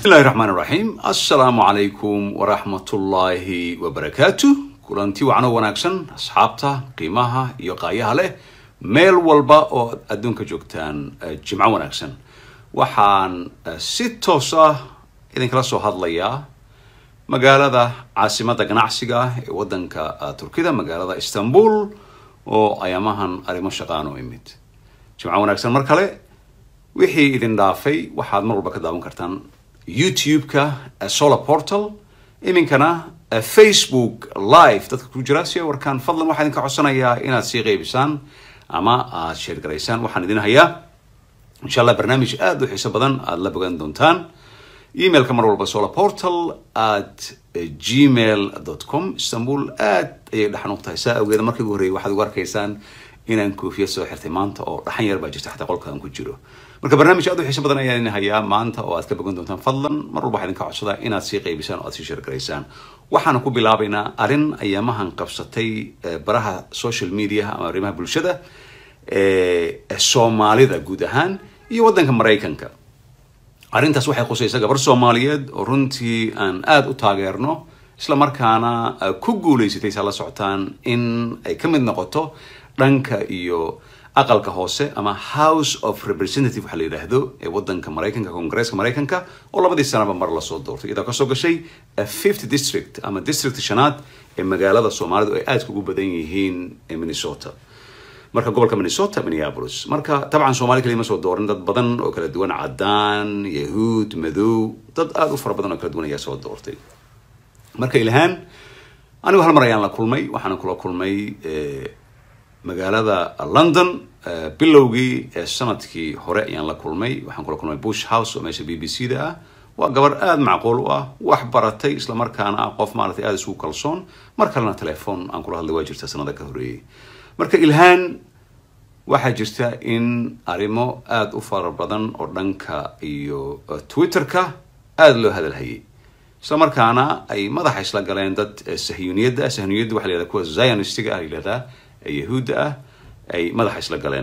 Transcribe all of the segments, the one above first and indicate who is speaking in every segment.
Speaker 1: bismillahi raxmaan raxiim assalaamu calaykum waraxmatullaahi wabarakaatu kulanti wacno wanaagsan asxaabta qiimaha iyo qaayaha leh meel walba oo adduunka joogtaan jimco wanaagsan waxaan si toos ah idinkala soo hadlayaa magaalada caasimadda ganacsiga ee waddanka turkida magaalada istanbul oo ayaamahan arrimo shaqaan u imid jimco wanaagsan mar kale wixii idin dhaafay waxaad mar walba ka daawan kartaan youtube-ka solar portal iminkana facebook live dadka ku jira si warkaan fadlan waxaa idinka codsanayaa inaad sii qeybisaan ama aad sheergaraysaan waxaan idin hayaa insha allah barnaamij aada u xiiso badan aada la bogan doontaan emailka mar walba solar portal at gmail com istanbul aad ayay dhaxan u tahay saa awgeeda markii ugu horreeyay waxaad ugu arkaysaan inaan koofiyad soo xirtay maanta oo dhaxan yar baa jirta xataa qolkaan ku jiro marka barnaamij aad u xiiso badan ayaan idin hayaa maanta oo aad ka bogan doontaan fadlan mar walba waxaa idinka codsadaa inaad sii qeybisaan oo aad sii sheergaraysaan waxaana ku bilaabaynaa arrin ayaamahan qabsatay baraha social media ama arrimaha bulshada soomaalida guud ahaan iyo waddanka maraykanka arrintaas waxay khusaysa gabar soomaaliyeed oo runtii aan aada u taageerno isla markaana ku guulaysatay saa la socotaan in ay ka mid noqoto dhanka iyo aqalka hoose ama house of representative waxaa la yidhaahdo ee waddanka maraykanka congresska maraykanka oo labadii sanaba mar lasoo doortay iyadoo kasoo gashay fifth district ama district shanaad ee magaalada soomaalidu ay aadka ugu badan yihiin ee minnesota marka gobolka minnesota minneapolis marka dabcan soomali kaliya ma soo doorin dad badan oo kala duwan caddaan yahuud madow dad aada u fara badan oo kala duwan ayaa soo doortay marka ilhaan anigu hal mar ayaan la kulmay waxaana kula kulmay magaalada london bilowgii sanadkii hore ayaan la kulmay waxaan kula kulmay bush house oo meesha b b c da ah waa gabar aada macquul u ah wax baratay isla markaana ah qof maaratay aada isugu kalsoon mar kalena telefoon aan kula hadlay waa jirta sanada ka horreeyey marka ilhaan waxaa jirta in arrimo aada u fara badan oo dhanka iyo twitter-ka aada loo hadalhayay isla markaana ay madaxa isla galeen dad sahyuniyadda ah sahyuniyadda waxa la yihahda kuwa zionistiga ah yihahdaa yahuudda ah ay madaxa isla galeen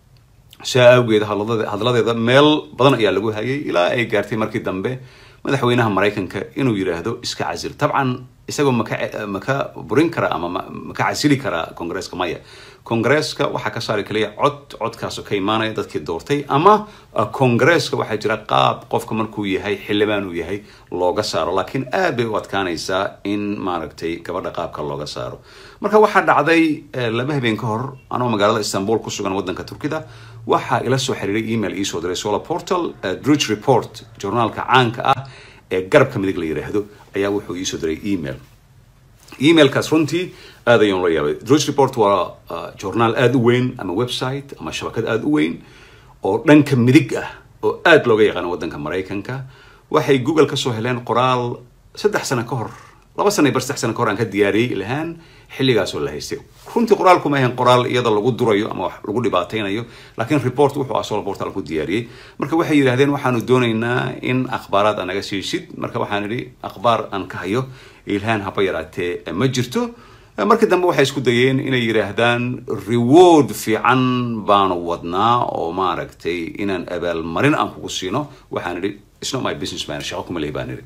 Speaker 1: saa awgeed hadladeeda meel badan ayaa lagu hayay ilaa ay gaartay markii dambe madaxweynaha maraykanka inuu yidhaahdo iska casil tabcan isagoo maka maka burin kara ama maka casili karaa congresska maya congresska waxaa ka saari kaliya cod codkaasoo ka imaanaya dadkii doortay ama congresska waxaa jira qaab qofka markuu yahay xildhibaan uu yahay looga saaro laakiin aad bay u adkaanaysaa in maaragtay gabadha qaabka looga saaro marka waxaa dhacday laba habeen ka hor anoo magaalada istanbul ku sugan waddanka turkida waxaa ila soo xiriiray email iisoo diray solar portal druge report journaalka caanka ah ee garabka midig la yidhaahdo ayaa wuxuu iisoo diray email emailkaas runtii aad ayaan la yaabay druge report waa journaal aada u weyn ama website ama shabakad aada u weyn oo dhanka midig ah oo aada looga yaqaano waddanka maraykanka waxay google kasoo heleen qoraal saddex sano ka hor laba sana bar saddex sano ka hor aan ka diyaariyey ilahaan xilligaasoo la haystay runtii qoraalku ma ahayn qoraal iyada lagu durayo ama wax lagu dhibaataynayo laakiin report wuxuu ah solo portal ku diyaariyey marka waxay yidhahdeen waxaanu doonaynaa in akhbaaraad aan naga siisid marka waxaan idhi akhbaar aan ka hayo ilhaan haba yaraatee ma jirto markii dambe waxay isku dayeen inay yidhaahdaan reward fiican baanu wadnaa oo maaragtay inaan abaalmarin aan kugu siino waxaan idhi isnot my business man shaqo kuma lehi baan idhi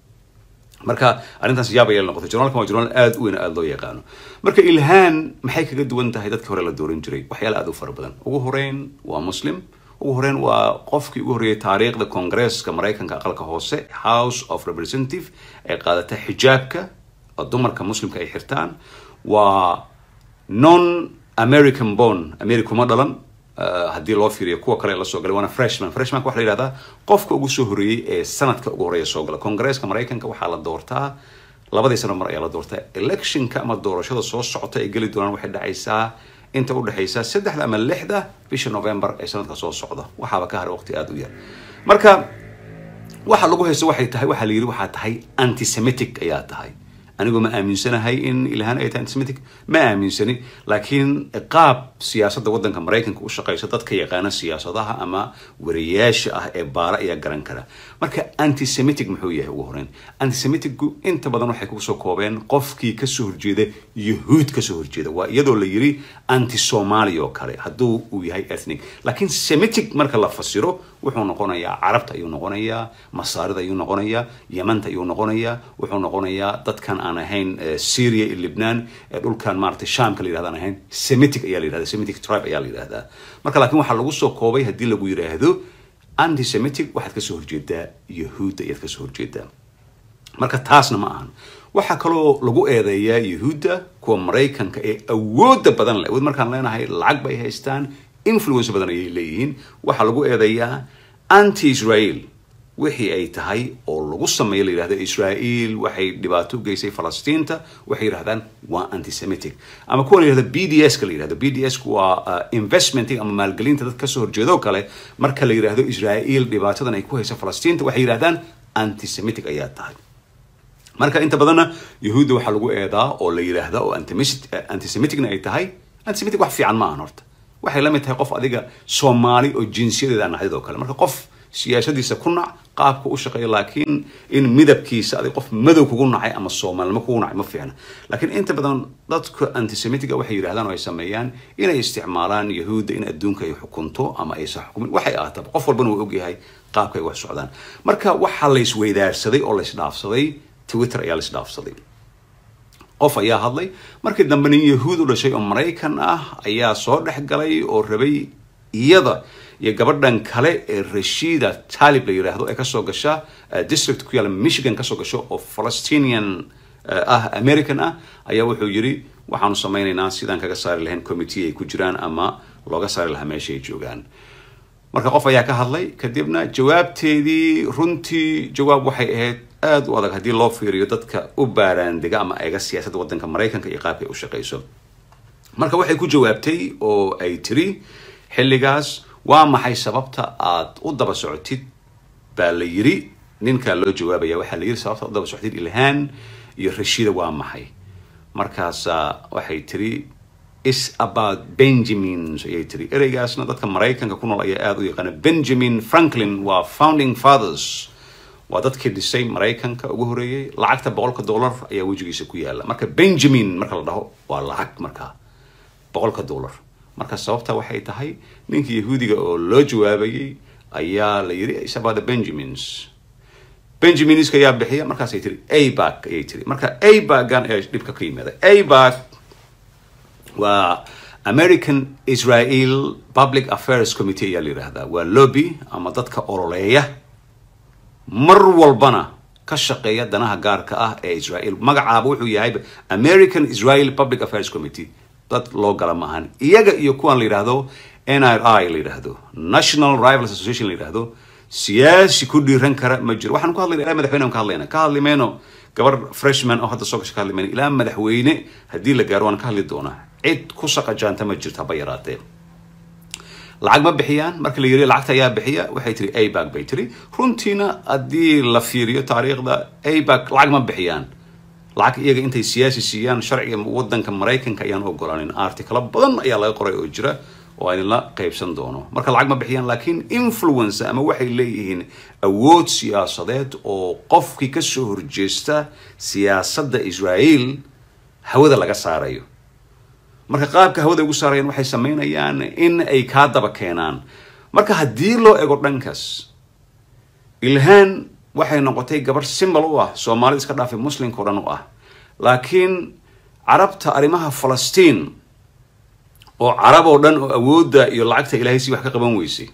Speaker 1: marka arrintaas yaab ayay noqotay journalkan waa journal aada u weyn aada loo yaqaano marka ilhaan maxay kaga duwan tahay dadkii hore la dooran jiray waxyaala aada u fara badan ugu horeyn waa muslim ugu horeyn waa qofkii ugu horreeyay taariikhda congresska maraykanka aqalka hoose house of representative ee qaadata xijaabka oo dumarka muslimka ay xirtaan waa non american born america uma dhalan haddii loo fiiriyo kuwa kale lasoo galay waana freshman freshmanka waxa la yihahdaa qofka ugu soo horreeyey ee sanadka ugu horreeya soo gala congresska maraykanka waxaa la doortaa labadii sano mar ayaa la doortaa electionka ama doorashada soo socota ay geli doonaan waxay dhacaysaa inta udhexaysa saddexda ama lixda bisha november ee sanadka soo socda waxaaba ka haray waqti aada u yar marka waxa lagu haysto waxay tahay waxaa la yidhi waxaa tahay antisemitic ayaa tahay anigu ma aaminsanahay in ilhaan ay tahay antisemitic ma aaminsani laakiin qaab siyaasadda waddanka maraykanka u shaqaysa dadka yaqaana siyaasadaha ama wariyaasha ah ee baara ayaa garan kara marka antisemitic muxuu yahay ugu horeyn antisemiticgu inta badan waxay kusoo koobeen qofkii kasoo horjeeda yahuud kasoo horjeeda waa iyadoo la yiri anti somali oo kale hadduu uu yahay ethnic laakiin semitic marka la fasiro wuxuu noqonayaa carabta ayuu noqonayaa masaarida ayuu noqonayaa yamanta ayuu noqonayaa wuxuu noqonayaa dadkan aan ahayn syria iyo libnaan ee dhulkan maaragtay shamka la yirahda aan ahayn semitic ayaa la yirahda semitic tribe ayaa la yirahdaa marka laakiin waxaa lagu soo koobay haddii lagu yiraahdo antisemitic waxaad kasoo horjeedaa yahuudda ayaad kasoo horjeedaa marka taasna ma ahan waxaa kaloo lagu eedeeyaa yahuudda kuwa maraykanka ee awooda badan leh awood markaan leenahay lacag bay haystaan influence badan ayay leeyihiin waxaa lagu eedeeyaa anti israel wixii ay tahay oo lagu sameeyo la yidhahdo israel waxay dhibaato u geysay falastiinta waxay yidhahdaan waa antisemitic ama kuwa la yidhahdo b d s ka la yidhahdo b d s waa investmenting ama maalgelinta dad kasoo horjeedoo kale marka la yidhahdo israel dhibaatadan ay ku hayso falastiinta waxay yidhahdaan antisemitic ayaa tahay marka inta badanna yahuudda waxaa lagu eedaa oo la yidhaahda oo antisemiticna ay tahay antisemitic wax fiican ma ahan horta waxay la mid tahay qof adiga soomaali oo jinsiyadeeda naxdid oo kale marka qof siyaasadiisa ku nac qaabka u shaqeeya laakiin in midabkiisa adig qof madow kugu nacay ama soomaalnimo kugu nacay ma fiicna laakiin inta badan dadka antisemitiga waxay yidhahdaan oo ay sameeyaan inay isticmaalaan yahuudda in adduunka ay xukunto ama aysan xukumin waxay ahaataba qof walbana wuu ogyahay qaabka ay wax socdaan marka waxaa la isweydaarsaday oo la isdhaafsaday twitter ayaa la isdhaafsaday qof ayaa hadlay markii dambe nin yahuud u dhashay oo maraykan ah ayaa soo dhex galay oo rabay iyada iyo gabadhan kale ee rashida talib la yidhaahdo ee kasoo gasha district ku yaalla michigan kasoo gasho oo palestinian ah american ah ayaa wuxuu yidhi waxaanu sameynaynaa sidaan kaga saari lahayn committee ay ku jiraan ama looga saari lahaa meesha ay joogaan marka qof ayaa ka hadlay kadibna jawaabteedii runtii jawaab waxay ahayd aada u adag haddii loo fiiriyo dadka u baaraandega ama eega siyaasadda waddanka maraykanka iyo qaabka ay u shaqayso marka waxay ku jawaabtay oo ay tiri xilligaas waa maxay sababta aad u daba socotid baa la yiri ninkaa loo jawaabaya waxaa la yiri sababta aad u daba socotid ilhaan iyo rashida waa maxay markaasa waxay tiri is about benjamins ayay tiri ereygaasna dadka maraykanka ku nool ayaa aada u yaqaana benjamin franklin waa founding fathers waa dadkii dhisay maraykanka ugu horeeyey lacagta boqolka dollar ayaa wejigiisa ku yaala marka benjamin marka la dhaho waa lacag markaa boqolka dollar marka sababta waxay tahay ninkii yahuudiga oo loo jawaabayay ayaa la yiri is about the benjamins benjaminska ayaa bixiya markaasay tiri abag ayay tiri marka abagan ayaa dhibka ka yimaada abag waa american israel public affairs committee ayaa la yidhaahdaa waa lobby ama dadka ololeeya mar walbana ka shaqeeya danaha gaarka ah ee israel magacaaba wuxuu yahay american israel public affairs committee dad loo gala maahan iyaga iyo kuwan la yidhaahdo n r i la yidhaahdo national rivals association la yidhaahdo siyaasi ku dhiiran kara ma jiro waxaan ku hadlayna ilaa madaxweyne ka hadlayna ka hadli mayno gabar freshman oo hadda soo gasha ka hadli mayno ilaa madaxweyne haddii la gaaro waan ka hadli doonaa cid ku shaqa jaanta ma jirto haba yaraatee lacag ma bixiyaan marka la yiri lacagta ayaa bixiya waxay tiri abag bay tiri runtiina haddii la fiiriyo taariikhda abag lacag ma bixiyaan lacag iyaga intay siyaasi siiyaan sharciga wadanka maraykanka ayaan ogolaanin articalo badan ayaa laga qoray oo jira oo aan la qaybsan doono marka lacag ma bixiyaan laakiin influence ama waxay leeyihiin awood siyaasadeed oo qofkii kasoo horjeesta siyaasadda israel hawada laga saarayo marka qaabka hawada ugu saarayaan waxay sameynayaan in ay kaa daba keenaan marka haddii loo ego dhankaas ilhaan waxay noqotay gabar simbol u ah soomaalida iska dhaafay muslimka o dhan u ah laakiin carabta arrimaha falastiin oo carab oo dhan oo awoodda iyo lacagta ilaahay si wax ka qaban weysay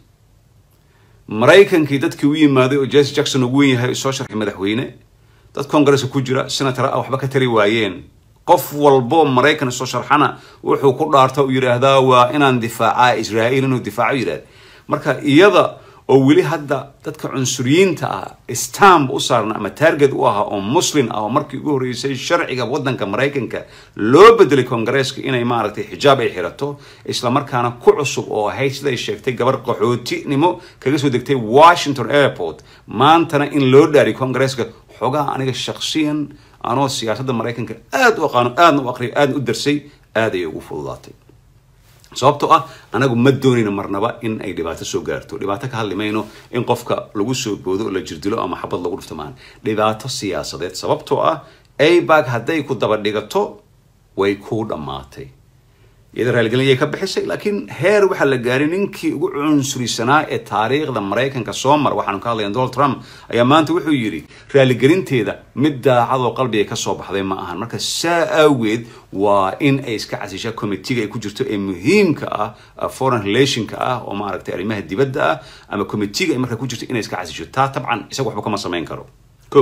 Speaker 1: maraykankii dadkii u yimaaday oo jesse jackson ugu wen yahay soo sharxay madaxweyne dad congresska ku jira senator ah waxba ka tari waayeen qof walbo maraykan soo sharxana wuxuu ku dhaarta u yidhaahdaa waa inaan difaacaa israa'iil inuu difaaco yidhahda marka iyada oo weli hadda dadka cunsuriyiinta ah stamp u saarna ama target u ahaa oo muslin ah oo markii ugu horreysay sharciga waddanka maraykanka loo bedelay kongareeska inay maaragtay xijaab ay xirato islamarkaana ku cusub oo ahayd siday sheegtay gabar qaxootinimo kaga soo degtay washington airport maantana in loo dhaariy kongareeska xogaha aniga shaksiyan anoo siyaasadda maraykanka aada u aqaano aadna u aqriyo aadna u darsay aad ayay ugu fududaatay sababtoo ah anagu ma doonayno marnaba in ay dhibaato soo gaarto dhibaato ka hadli mayno in qofka lagu soo boodo oo la jirdilo ama xabad lagu dhufto maan dhibaato siyaasadeed sababtoo ah abag hadday ku daba dhigato way kuu dhammaatay iyada raaligelin ayay ka bixisay laakiin heer waxaa la gaaray ninkii ugu cunsurisanaa ee taariikhda maraykanka soo mara waxaanu ka hadlayan donald trump ayaa maanta wuxuu yidhi raaligelinteeda mid daacadoo qalbiga ka soo baxday ma ahan marka saa awgeed waa in ay iska casisha committeega ay ku jirto ee muhiimka ah foreign relationka ah oo maaragtay arrimaha dibadda ah ama committeega ay markaa ku jirto inay iska casisho taa tabcan isaga waxba kama samayn karo ko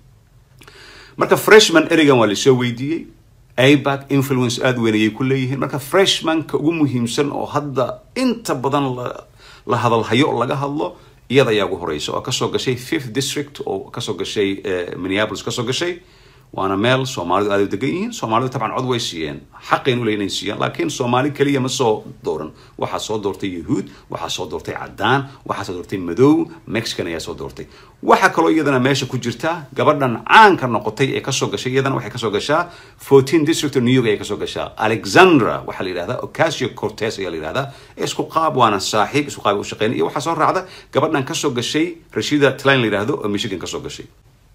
Speaker 1: marka freshman ereygan waa lasoo weydiiyey abac influence aada weyn ayay ku leeyihiin marka freshmanka ugu muhiimsan oo hadda inta badan la hadalhayo oo laga hadlo iyada ayaa ugu horeysa oo kasoo gashay fifth district oo kasoo gashay minneapolis kasoo gashay waana meel soomaalidu aada u degan yihiin soomaalidu tabcan cod way siiyeen xaqayn u leeyihin inay siiyaan laakiin soomaali keliya ma soo dooran waxaa soo doortay yahuud waxaa soo doortay caddaan waxaa soo doortay madow mexican ayaa soo doortay waxaa kaloo iyadana meesha ku jirta gabadhan caanka noqotay ee kasoo gashay iyadana waxay kasoo gashaa fourteen district of new york ayay kasoo gashaa alexandra waxaa la yidhahdaa ocasio cortes ayaa la yidhahdaa isku qaab waana saaxiib isku qaab u shaqeynay iyo waxaa soo raacda gabadhan kasoo gashay rashida tline la yidhahdo oo michigan kasoo gashay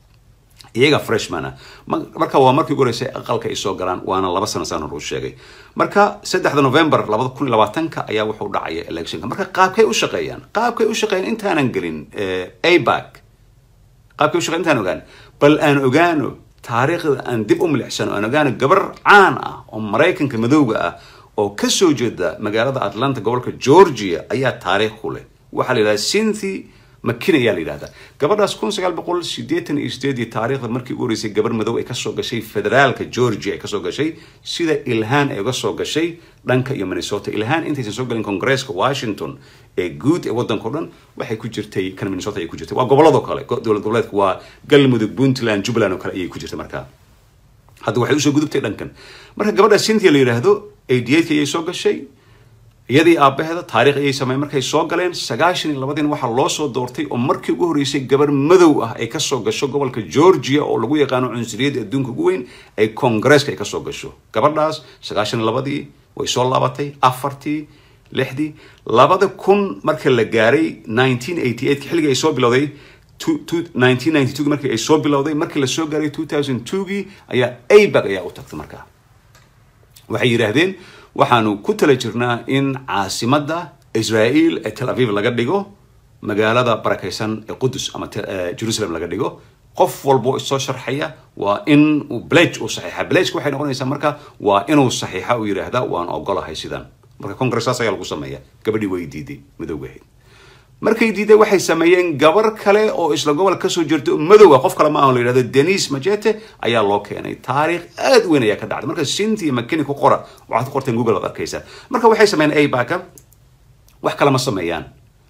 Speaker 1: iyaga freshman ah marka waa markii ugu horeysay aqalka ay soo galaan waana laba sano saan hor u sheegay marka saddexda november labada kun iyo labaatanka ayaa wuxuu dhacaya electionka marka qaabkay u shaqeeyaan qaabkay u shaqeeyaan intaanan gelin abac qaabkay u shaqeyan intaan ogaan bal aan ogaano taariikhda aan dib u milicsano aan ogaano gabar caan ah oo maraykanka madowga ah oo kasoo jeeda magaalada atlanta gobolka georgia ayaa taariikh ku leh waxaa la yidhahda cynthi makin ayaa la yidhahdaa gabadhaas kun sagaal boqol sideetan iyo sideedii taariikhda markii ugu horeysay gabar madow ay kasoo gashay federaalka georgia ay kasoo gashay sida ilhaan ay uga soo gashay dhanka iyo minnesota ilhaan intaysan soo galin congresska washington ee guud ee waddanka o dhan waxay ku jirtay kan minnesota ayay ku jirtay waa gobolladoo kale dowlad goboleedka waa galmudug puntland jubbaland oo kale ayay ku jirtay markaa hadda waxay usoo gudubtay dhankan marka gabadha cynthia la yidhaahdo eighty-eightka ayay soo gashay iyadii aabaheeda taarikh ayay sameeyeen markay soo galeen sagaashan iyo labadiina waxaa loo soo doortay oo markii ugu horreysay gabar madow ah ay kasoo gasho gobolka georgia oo lagu yaqaano cunsuriyadda adduunka ugu weyn ay congresska ay kasoo gasho gabadhaas sagaashan iyo labadii way soo laabatay afartii lixdii labada kun marka la gaaray nineteen eighty eight xilligii ay soo bilowday nineteen ninety two markii ay soo bilowday markii lasoo gaaray two thousand twogii ayaa abag ayaa u tagtay markaa waxay yidhaahdeen waxaanu ku tala jirnaa in caasimadda israel ee tel aviv laga dhigo magaalada barakaysan ee qudus ama jerusalem laga dhigo qof walbo isoo sharxaya waa in uu blage uu saxiixa blageka waxay noqonaysaa marka waa inuu saxiixa uu yidhaahda waan ogolahay sidan marka congressaas ayaa lagu sameeya gabadhii way diiday madowgahayd markay diiday waxay sameeyeen gabar kale oo isla gobol kasoo jirta madowga qof kale ma ahan la yidhahdo denis majete ayaa loo keenay taariikh aad weyn ayaa ka dhacday marka cynthia mckinney ku qora waxaad ku qorteen google aad arkaysaa marka waxay sameeyeen abaka wax kale ma sameeyaan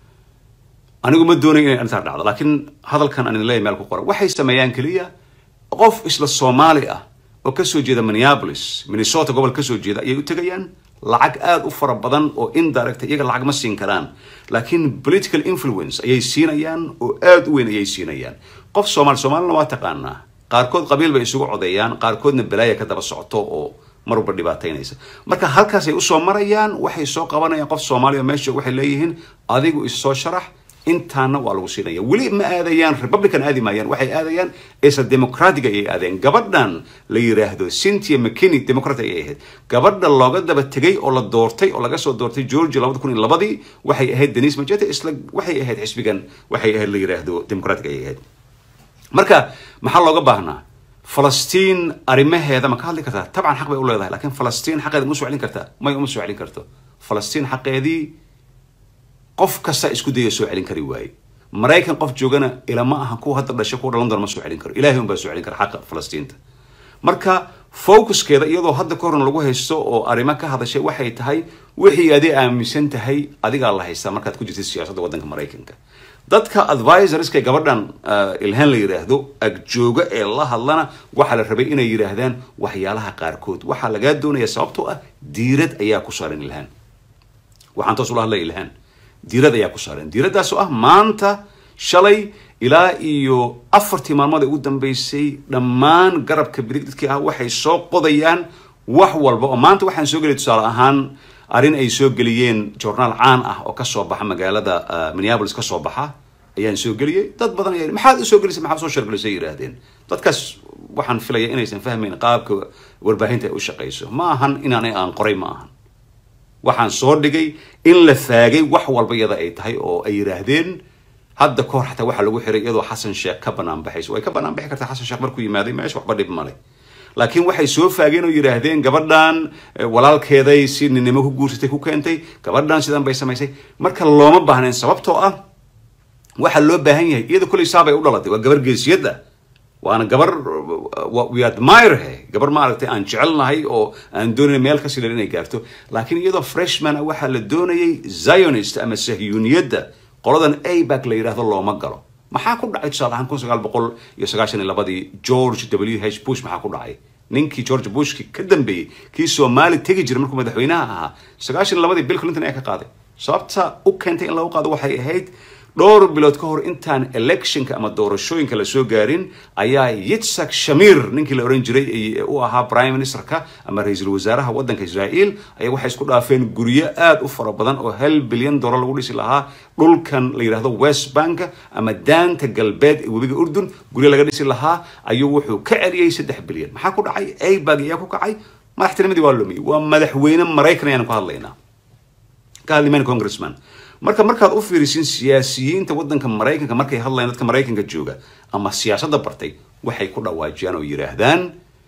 Speaker 1: anigu ma doonayo inay arrintaa dhacdo laakiin hadalkan aan leeyahay meel ku qoran waxay sameeyaan keliya qof isla soomaali ah oo kasoo jeeda minneapolis minnesota gobol kasoo jeeda ayay u tegayaan lacag aada u fara badan oo indirect iyaga lacag ma siin karaan laakiin political influence ayay siinayaan oo aada u weyn ayay siinayaan qof soomaali soomaalina waa taqaanaa qaarkood qabiil bay isugu codeeyaan qaarkoodna balaaya ka daba socoto oo marwalba dhibaataynaysa marka halkaasay usoo marayaan waxay soo qabanayaan qof soomaaliya meesha waxay leeyihiin adigu issoo sharax intaana waa lagu siinaya weli ma aadayaan republican aadi maayaan waxay aadayaan isla democratic ayay aadeen gabadhan la yiraahdo cynthia mckinney democrat ayay ahayd gabadha looga daba tegay oo la doortay oo laga soo doortay georgia labada kun iyo labadii waxay ahayd denis majete isla waxay ahayd xisbigan waxay ahayd la yiraahdo democratic ayay ahayd marka maxaa looga baahnaa falastiin arrimaheeda ma ka hadli kartaa tabcan xaq bay u leedahay lakiin falastiin xaqeeda ma soo celin kartaa may uma soo celin karto falastiin xaqeedii qof kasta isku daya soo celin kari waaye maraykan qof joogana ilama aha kuwa hadda dhashay kuwa dhalan doona ma soo celin karo ilahay unbaa soo celin kara xaqa falastiinta marka focuskeeda iyadoo hadda ka horan lagu haysto oo arrimo ka hadashay waxay tahay wixii adi aaminsan tahay adigaa la haystaa markaad ku jirtay siyaasadda waddanka maraykanka dadka advisorska gabadhan ilhaan la yidhaahdo agjooga ee la hadlana waxaa la rabay inay yidhaahdaan waxyaalaha qaarkood waxaa lagaa doonaya sababtoo ah diirad ayaa ku saaran ilhaan waxaan toos ula hadlaya ilhaan diirad ayaa ku saaran diiraddaas oo ah maanta shalay ilaa iyo afartii maalmood ee ugu dambeysay dhammaan garabka bidig dadkii ah waxay soo qodayaan wax walba oo maanta waxaan soo geliyay tusaale ahaan arrin ay soo geliyeen journaal caan ah oo kasoo baxa magaalada minneapolis kasoo baxa ayaan soo geliyey dad badan ayaa maxaad usoo gelisay maxaad soo shargelisay yidhaahdeen dadkaas waxaan filaya inaysan fahmayn qaabka warbaahinta ay u shaqayso ma ahan inaanay aan qoray ma ahan waxaan soo dhigay in la faagay wax walba iyada ay tahay oo ay yidhaahdeen hadda kahor xataa waxaa lagu xiray iyadoo xasan sheekh ka banaan baxayso way ka banaan bixi kartaa xasan sheekh markuu yimaaday meesha waxba dhib male laakiin waxay soo faageen oo yidhaahdeen gabadhan walaalkeeday si ninimo ku guursatay ku keentay gabadhan sidan bay samaysay marka looma baahnayn sababtoo ah waxaa loo baahan yahay iyada kulay saabay u dhalatay waa gabar geesiyad ah waana gabar we admire he gabar maaragtay aan jecelnahay oo aan doonayna meel ka silan inay gaarto laakiin iyadoo freshman ah waxaa la doonayay zionist ama sahyuuniyadda qoladan abak la yidhaahdo looma galo maxaa ku dhacay tusaale ahaan kun sagaal boqol iyo sagaashan iyo labadii george w h bush maxaa ku dhacay ninkii george bushki ka dambeeyey kii soomaali tegi jiray markuu madaxweynaha ahaa sagaashan iyo labadii bill clinton ayaa ka qaaday sababta u keentay in lagu qaado waxay ahayd dhowr bilood ka hor intaan electionka ama doorashooyinka la soo gaarin ayaa yitzak shamir ninkii la oran jiray u ahaa prime ministerka ama ra-iisul wasaaraha waddanka israel ayaa waxay isku dhaafeen guryo aada u fara badan oo hal bilyan dollar lagu dhisi lahaa dhulkan la yidhahdo west bank ama daanta galbeed ee webiga urdun guryo laga dhisi lahaa ayuu wuxuu ka celiyey saddex bilyan maxaa ku dhacay abag ayaa ku kacay madaxtinimadii waa lumiyey waa madaxweyne maraykan ayaanu ka hadlaynaa ka hadlimayna congressman marka markaad u fiirisin siyaasiyiinta waddanka maraykanka markay hadlayaan dadka maraykanka jooga ama siyaasadda bartay waxay ku dhawaajiyaan oo yidhaahdaan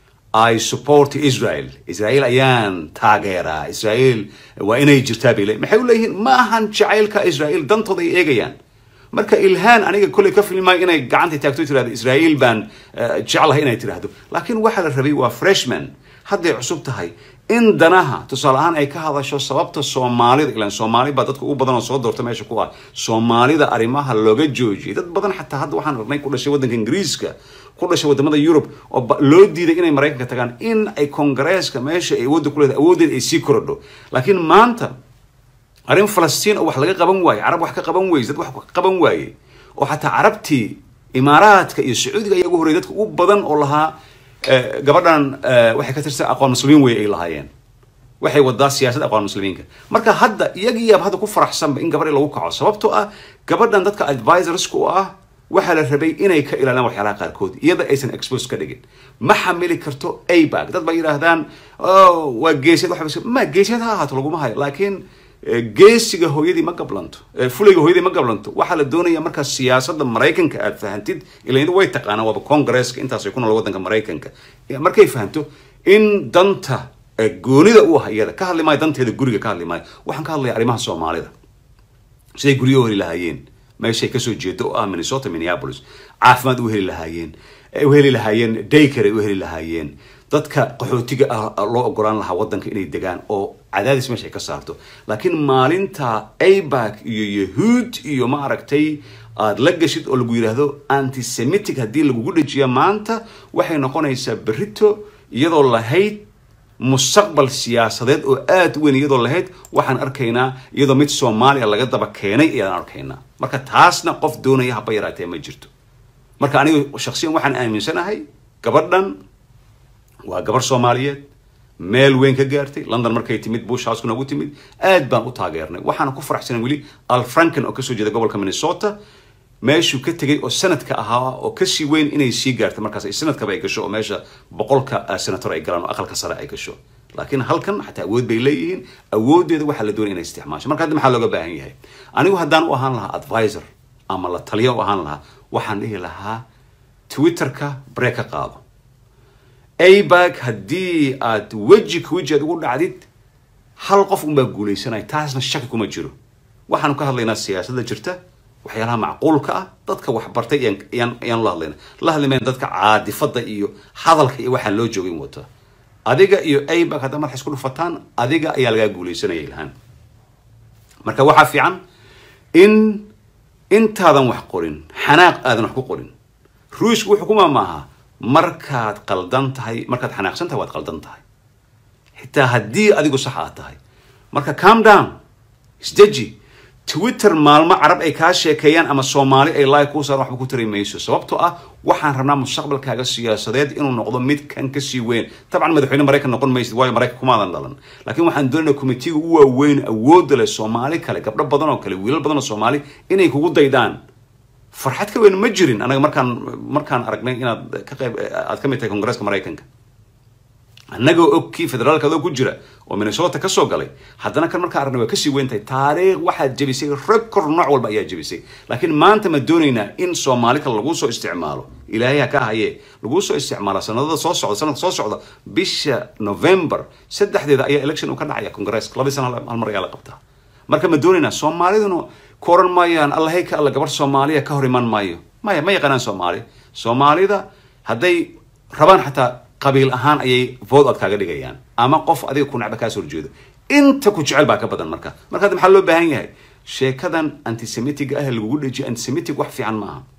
Speaker 1: i support israel israel ayaan taageeraa israel waa inay jirtaa bay le maxay u leeyihiin ma ahan jacaylka israel dantooda ay eegayaan marka ilhaan aniga kolley ka filmaayo inay gacanta taagto tirahdo israel baan jeclahay inay tirahdo laakiin waxaa la rabay waa freshman hadday cusub tahay in danaha tusaale ahaan ay ka hadasho sababta soomaalida ilaan soomaali baa dadka ugu badan oo soo doorta meesha ku ah soomaalida arrimaha looga joojiyay dad badan xataa hadda waxaan aragnay ku dhashay waddanka ingiriiska ku dhashay wadamada yurub oo loo diiday inay maraykanka tagaan in ay kongareeska meesha ay awoodda ku leedahay awooddeeda ay sii korodho laakiin maanta arrin falastiin oo wax laga qaban waaye carab wax ka qaban weyse dad wax ka qaban waaye oo xataa carabtii imaaraadka iyo sacuudiga ayaa ugu horreyay dadka ugu badan oo lahaa gabadhan waxay ka tirsan aqoon muslimiin wey ay lahaayeen waxay wadaa siyaasad aqoon muslimiinka marka hadda iyagiiyaaba hadda ku faraxsanba in gabadhi lagu kaco sababtoo ah gabadhan dadka advisorska u ah waxaa la rabay inay ka ilaaliyaan waxyaalaha qaarkood iyada aysan expose ka dhigin ma xamili karto abag dad ba yidhaahdaan waa geesiyad waxa ma geesiyad ha ahaato laguma hayo laakiin geesiga hooyadii ma gablanto fulayga hooyadii ma gablanto waxaa la doonaya markaa siyaasadda maraykanka aad fahantid ilayadu way taqaanaan waaba congresska intaasay ku nool waddanka maraykanka markay fahanto in danta goonida u ah iyada ka hadli maayo danteeda guriga ka hadli maayo waxaan ka hadlaya arrimaha soomaalida siday guryo u heli lahaayeen meeshay kasoo jeedo oo ah minnesota minneapolis caafimaad u heli lahaayeen u heli lahaayeen daycare ay u heli lahaayeen dadka qaxootiga ah loo ogolaan lahaa waddanka inay degaan oo cadaadis meesha ay ka saarto laakiin maalinta abak iyo yahuud iyo ma aragtay aada la gashid oo lagu yidhaahdo antisemitic haddii lagugu dhajiya maanta waxay noqonaysaa berito iyadoo lahayd mustaqbal siyaasadeed oo aada u weyn iyadoo lahayd waxaan arkaynaa iyadoo mid soomaaliya laga daba keenay ayaan arkaynaa marka taasna qof doonaya haba yaraatee ma jirto marka anigu shaksiyan waxaan aaminsanahay gabadhan waa gabar soomaaliyeed meel weyn ka gaartay london markay timid bush house noogu timid aad baan u taageernay waxaana ku faraxsanay weli al franken oo kasoo jeeda gobolka minnesota meeshuu ka tegay oo sanadka ahaa oo kasii weyn inay sii gaartay markaas ay sanadkaba ay gasho oo meesha boqolka senator ay galaan oo aqalka sare ay gasho laakiin halkan xataa awood bay leeyihiin awooddeeda waxaa la doonaya inay isticmaasho marka hadda maxaa looga baahan yahay anigu haddaan u ahaan lahaa advisor ama la taliya u ahaan lahaa waxaan dhihi lahaa twitterka bree ka qaado abag haddii aad weji ka weji aad ugu dhacdid hal qof unbaa guulaysanaya taasna shaki kuma jiro waxaanu ka hadlaynaa siyaasadda jirta waxyaalaha macquulka ah dadka waxbartay ayaan la hadlayna la hadlimayna dadka caadifada iyo hadalka iyo waxaan loo joogin wata adiga iyo abag haddaa madax isku dhufataan adiga ayaa lagaa guulaysanaya ilhaan marka waxaa fiican in intaadan wax qorin xanaaq aadan wax ku qorin ruushku wuxuu kuma maaha markaad qaldan tahay markaad xanaaqsan tahay waad qaldan tahay xitaa haddii adigu sax aad tahay marka calm down isdeji twitter maalmo carab ay kaa sheekeeyaan ama soomaali ay like kuu saaran waxba ku tari mayso sababtoo ah waxaan rabnaa mustaqbalkaaga siyaasadeed inuu noqdo mid kan kasii weyn tabcan madaxweyne maraykan noqon maysid waayo maraykan kumaadan dhalan laakiin waxaan doonayna committeega u waaweyn awoodda leh soomaali kale gabdho badan oo kale wiilal badan oo soomaali inay kugu daydaan farxad ka weyn ma jirin anaga markaan markaan aragnay inaad ka qayb aad ka mid tahay kongresska maraykanka annagoo og kii federaalka adoo ku jira oo minnesota ka soo galay haddana kan markaan aragna waa kasii weyn tahay taariikh waxaad jebisay record nooc walba ayaa jebisay laakiin maanta ma doonaynaa in soomaali kale lagu soo isticmaalo ilaahay ha ka haye lagu soo isticmaala sanadada soo socda sanadka soo socda bisha november saddexdeeda ayaa election uu ka dhacaya congresska labadii sana hal mar ayaa la qabtaa marka ma doonaynaa soomaaliduna ku oran maayaan allahey ka alla gabar soomaaliya ka hor iman maayo maya ma yaqaanaan soomaali soomaalida hadday rabaan xataa qabiil ahaan ayay vote aad kaaga dhigayaan ama qof adiga ku nacba kaas horjeedo inta ku jecel baa ka badan marka marka hadda maxaa loo baahan yahay sheekadan antisemitic ah ee lagugu dhejiyo antisemitic wax fiican ma aha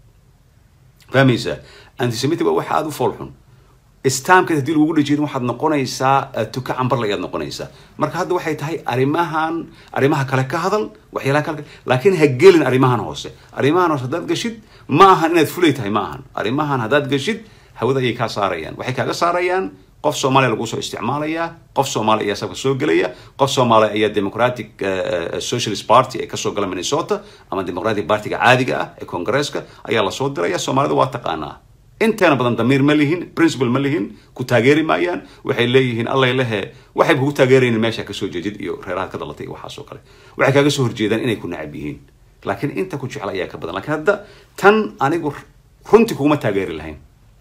Speaker 1: fahmaysaa antisemitic waa wax aada u fool xun istaamkeed haddii lagugu dhejiyay waxaad noqonaysaa tuka cambarla ayaad noqonaysaa marka hadda waxay tahay arrimahan arrimaha kale ka hadal waxyaalaha kale laakiin ha gelin arrimahan hoose arrimahan hoose haddaad gashid ma ahan inaad fulay tahay ma ahan arrimahan haddaad gashid hawada ayay kaa saarayaan waxay kaaga saarayaan qof soomaaliya lagu soo isticmaalaya qof soomaali ayaa sabka soo gelaya qof soomaali ayaa democratic socialist party ee kasoo gala minnesota ama democratic partyga caadiga ah ee congresska ayaa lasoo diraya soomaalida waa taqaanaa inteena badan damiir ma lihin principal ma lihin ku taageeri maayaan waxay leeyihiin allay lehe waxay kugu taageeraynin meesha kasoo jeedid iyo reerahaad ka dhalatay iyo waxaas oo kale waxay kaaga soo horjeedaan inay ku nacab yihiin laakiin inta ku jecla ayaa ka badan lakiin hadda tan anigu runtii kuguma taageeri lahayn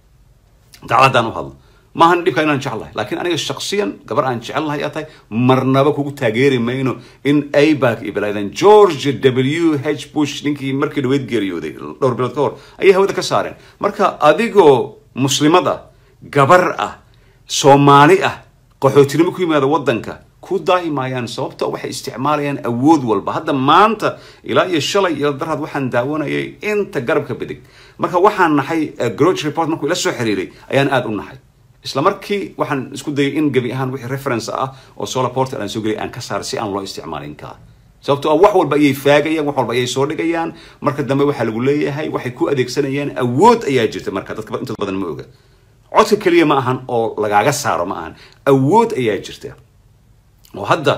Speaker 1: dacladdaan u hadlo maahan dhibka inaan jeclahay laakiin aniga shaksiyan gabar aan jecelnahay aad tahay marnaba kugu taageeri mayno in abak iyo balaadan george w h bush ninkii markii dhaweyd geeriyooday dhowr bilood ka hor ayay hawada ka saareen marka adigoo muslimad ah gabar ah soomaali ah qaxootinimo ku yimaada waddanka ku daahi maayaan sababta waxay isticmaalayaan awood walba hadda maanta ilaa iyo shalay iyo daraad waxaan daawanayay inta garabka bedig marka waxaan nahay groch report markuu ila soo xiriiray ayaan aada u nahay isla markii waxaan isku dayay in gebi ahaan wixii reference ah oo solar portal aan soo gelay aan ka saar si aan loo isticmaalin kaa sababtoo ah wax walba ayay faagayaan wax walba ayay soo dhigayaan marka dambe waxaa lagu leeyahay waxay ku adeegsanayaan awood ayaa jirta marka dadka inta badan ma oga codka keliya ma ahan oo lagaaga saaro ma ahan awood ayaa jirta oo hadda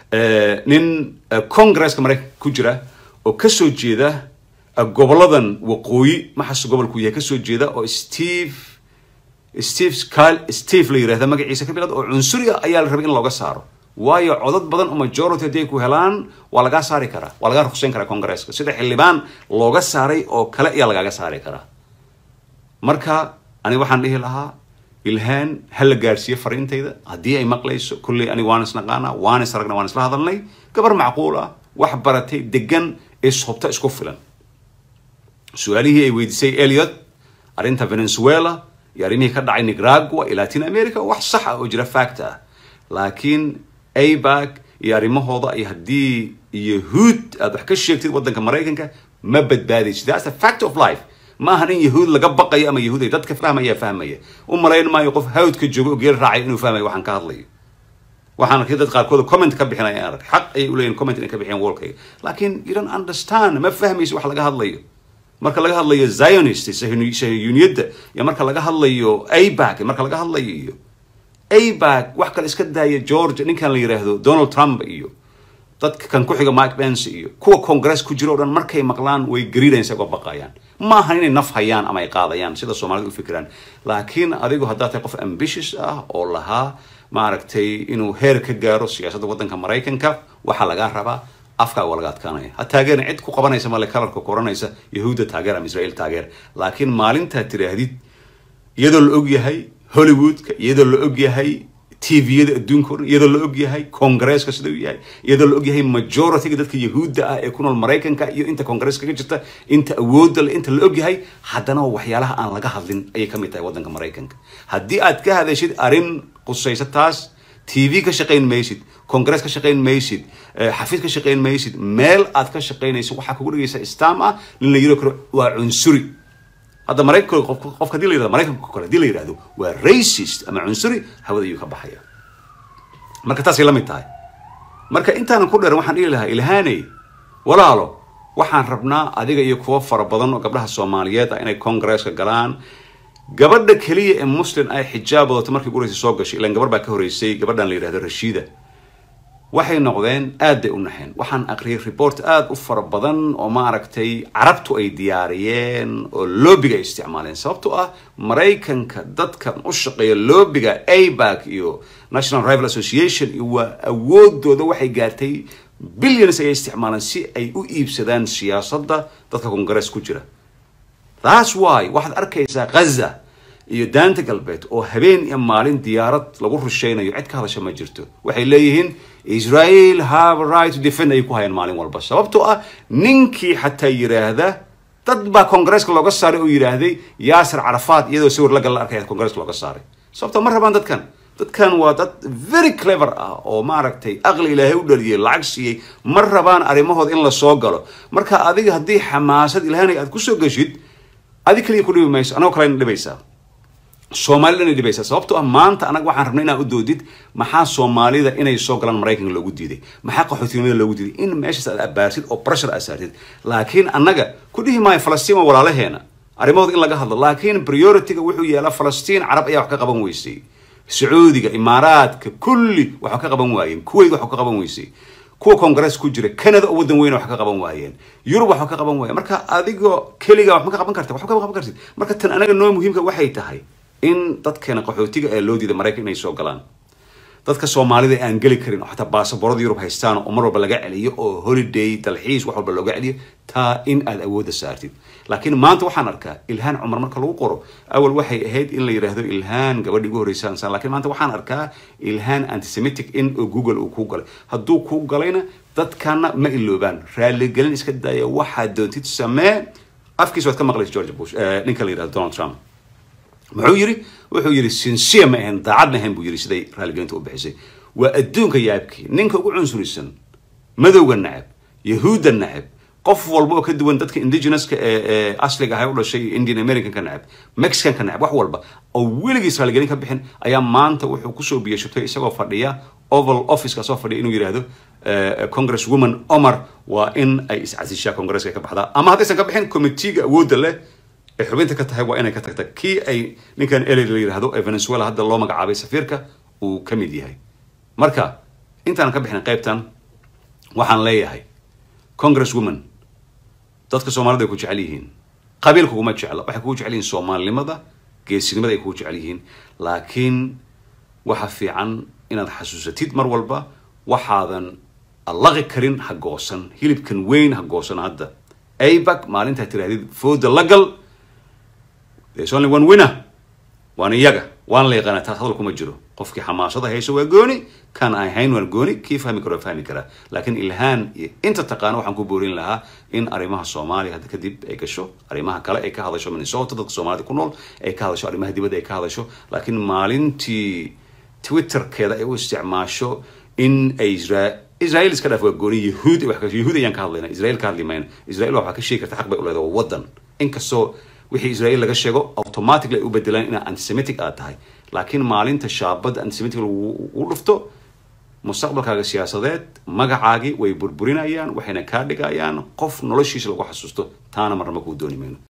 Speaker 1: nin congresska maraykanka ku jira oo kasoo jeeda goboladan waqooyi maxasu gobolku yahay kasoo jeeda oo steve steve kyle steve la yirahda magaciisa ka bilad oo cunsuri ah ayaa la rabay in looga saaro waayo codad badan oo majority hadday ku helaan waa lagaa saari karaa waa lagaa ruqsayn karaa congresska sida xildhibaan looga saaray oo kale ayaa lagaaga saari karaa marka aniga waxaan dhihi lahaa ilhaan ha la gaadhsiiyo fariintayda haddii ay maqlayso kulley aniga waan isnaqaanaa waan is aragna waan isla hadalnay gabar macquul ah wax baratay degan ishubta isku filan su-aalihii ay weydiisay eliot arrinta venezuela iyo arrimihii ka dhacay nicaragua iyo latin america wax sax ah oo jira fact ah laakiin abak iyo arrimahooda iyo haddii yahuud aad wax ka sheegtid waddanka maraykanka ma badbaadaysid that's a fact of life ma ahan in yahuud laga baqayo ama yahuud ay dadka fahmaya fahmaya u malayn maayo qof hawdka joogo oo geel raacay inuu fahmayo waxaan ka hadlayo waxaan arkay dad qaarkood comment ka bixinaya arag xaq ayay u leeyihin comment inay ka bixiyaan wallkayga laakiin you don't understand ma fahmayso wax laga hadlayo marka laga hadlayo zionist sahiyuniyadda iyo marka laga hadlayo abak marka laga hadlayo iyo abak wax kale iska daaya george ninkan la yiraahdo donald trump iyo dadka kan ku xiga mike pence iyo kuwa congress ku jira o dhan markay maqlaan way gariirayaan isagoo baqayaan ma ahan inay naf hayaan ama ay qaadayaan sida soomaalida u fikiraan laakiin adigu haddaad tahay qof ambitious ah oo lahaa maaragtay inuu heer ka gaaro siyaasadda waddanka maraykanka waxaa lagaa rabaa afkaa waa laga adkaanaya ha taageerin cid ku qabanaysa male kalarka koranaysa yahuudda taageer ama israel taageer laakiin maalintaad tiraahdid iyadoo la og yahay hollywoodka iyadoo la og yahay tviyada adduunka o dhan iyadoo la og yahay congresska sida uu yahay iyadoo la og yahay majorityga dadka yahuudda ah ee ku nool maraykanka iyo inta congresska ka jirta inta awoodda le inta la og yahay haddana waxyaalaha aan laga hadlin ayay ka mid tahay waddanka maraykanka haddii aad ka hadashid arrin qusaysa taas tv ka shaqayn maysid congress ka shaqayn maysid xafiid ka shaqayn maysid meel aad ka shaqaynaysid waxaa kugu dhigaysa stam ah nin la yiro karo waa cunsuri hadda maraykanka qofka hadii la yirahdo maraykanka kale hadii la yirahdo waa racist ama cunsuri hawada ayuu ka baxaya marka taasay la mid tahay marka intaanan ku dheeran waxaan dhihi lahaa ilhaaney walaalo waxaan rabnaa adiga iyo kuwo fara badan oo gabdhaha soomaaliyeed ah inay congresska galaan gabadha keliya ee muslim ay xijaab wadato markii ugu horeysay soo gashay ilan gabar baa ka horeysay gabadhan la yidhahdo rashiida waxay noqdeen aad bay u naxeen waxaan aqriyay report aada u fara badan oo maaragtay carabtu ay diyaariyeen oo loobiga ay isticmaaleen sababtoo ah maraykanka dadka u shaqeeya loobiga abak iyo national rival association iyo waa awoodooda waxay gaartay billions ayay isticmaaleen si ay u iibsadaan siyaasadda dadka congress ku jira thats why waxaad arkaysaa ghaza iyo daanta galbeed oo habeen iyo maalin diyaarad lagu rushaynayo cid ka hadasha ma jirto waxay leeyihiin israel have a right to defend ayay ku hayaan maalin walba sababtoo ah ninkii xataa yiraahda dad baa congresska looga saaray oo yidhaahday yaasir carafaad iyadoo sawir la gal la arkaya congresska looga saaray sababtoo ma rabaan dadkan dadkan waa dad very clever ah oo maaragtay aqli ilaahay u dhaliyay lacag siiyey ma rabaan arrimahooda in la soo galo marka adiga haddii xamaasad ilaahna aad kusoo geshid adi kaliya ku dhibi mayso anagoo kalena dhibaysaa soomaalida inay dhibaysaa sababtoo ah maanta anaga waxaan rabnay inaan u doodid maxaa soomaalida inay soo galaan maraykanka loogu diiday maxaa qaxootinimada loogu diiday in meeshaas aad abaarsid oo pressure aad saartid laakiin annaga ku dhihi maayo falastiin waa walaalaheena arrimahooda in laga hadlo laakiin priority-ga wuxuu yeelaa falastiin carab ayaa wax ka qaban weysay sacuudiga imaaraadka kulli wax ka qaban waayeen kuwait wax ka qaban weysay kuwa congress ku jira canada oo waddan weyna wax ka qaban waayeen yurub wax ka qaban waayeen marka adigoo keliga wax ma ka qaban karta wax ka qaban kartid marka tan anaga noo muhiimka waxay tahay in dadkeena qaxootiga ee loo diiday maraykan inay soo galaan dadka soomaalida aan geli karin oo xataa baasaboorada yurub haystaan oo mar walba laga celiyo oo holiday dalxiis wax walba looga celiyo taa in aad awoodda saartid laakiin maanta waxaan arkaa ilhaan cumar marka lagu qoro awal waxay ahayd in la yidhaahdo ilhaan gabadhii ugu horreysa ansaan laakiin maanta waxaan arkaa ilhaan antisemitic in oo google uu kuu galay hadduu kuu galayna dadkana ma iloobaan raaligelin iska daaya waxaad doontid samee afkiisa waad ka maqlaysa george bush ninka la yidhahdo donald trump muxuu yidhi wuxuu yidhi sinsiya ma ahayn daacad ma ahayn buu yidhi siday raaligelinta u bixisay waa adduunka yaabkii ninka ugu cunsurisan madowga nacab yahuudda nacab qof walba oo ka duwan dadka indigenouska ee asliga ahay u dhashay indian american ka nacab mexican ka nacab wax walba oo weligiis raaligelin ka bixin ayaa maanta wuxuu kusoo biyashatay isagoo fadhiya oval officeka soo fadhiya inuu yidhaahdo congress woman omar waa in ay iscasishaa congresska ka baxdaa ama haddaysan ka bixin committeega awoodda leh ay xubinta ka tahay waa inay ka tagta kii ay ninkan ele la yidhaahdo ee venezuela hadda loo magacaabay safiirka uu ka mid yahay marka intaan ka bixin qaybtan waxaan leeyahay congress woman dadka soomaalida ay ku jecel yihiin qabiil kuguma jecla waxay kugu jecel yihiin soomaalinimada geesinimada ay kugu jecel yihiin laakiin waxa fiican inaad xasuusatid mar walba waxaadan allaqi karin ha goosan hilibkan weyn ha goosan hadda abak maalintaa tirahdid fooda la gal there's only one winner waana iyaga waana la yaqaana taas hadal kuma jiro qofkii xamaasada hayso waa gooni kan ay hayn waan gooni kii fahmi karo fahmi karaa laakiin ilhaan iyo inta taqaano waxaan ku boorin lahaa in arrimaha soomaaliya hadda kadib ay gasho arrimaha kale ay ka hadasho minnesota dadka soomaalida ku nool ay ka hadasho arrimaha dibadda ay ka hadasho laakiin maalintii twitterkeeda ay u isticmaasho in ay isra israel iska dhaaf waa gooni yahuud yahuud ayaan ka hadlayna israel ka hadli mayna israel waxaa ka sheegi karta xaq bay u leedahay waa waddan inkastoo wixii israel laga sheego automatically ay u bedelaan inaa antisemitic aad tahay laakiin maalinta shaabadda antisemitic lagu dhufto mustaqbalkaaga siyaasadeed magacaagii way burburinayaan waxayna kaa dhigayaan qof noloshiisa lagu xasuusto taana marnaba kuu dooni mayno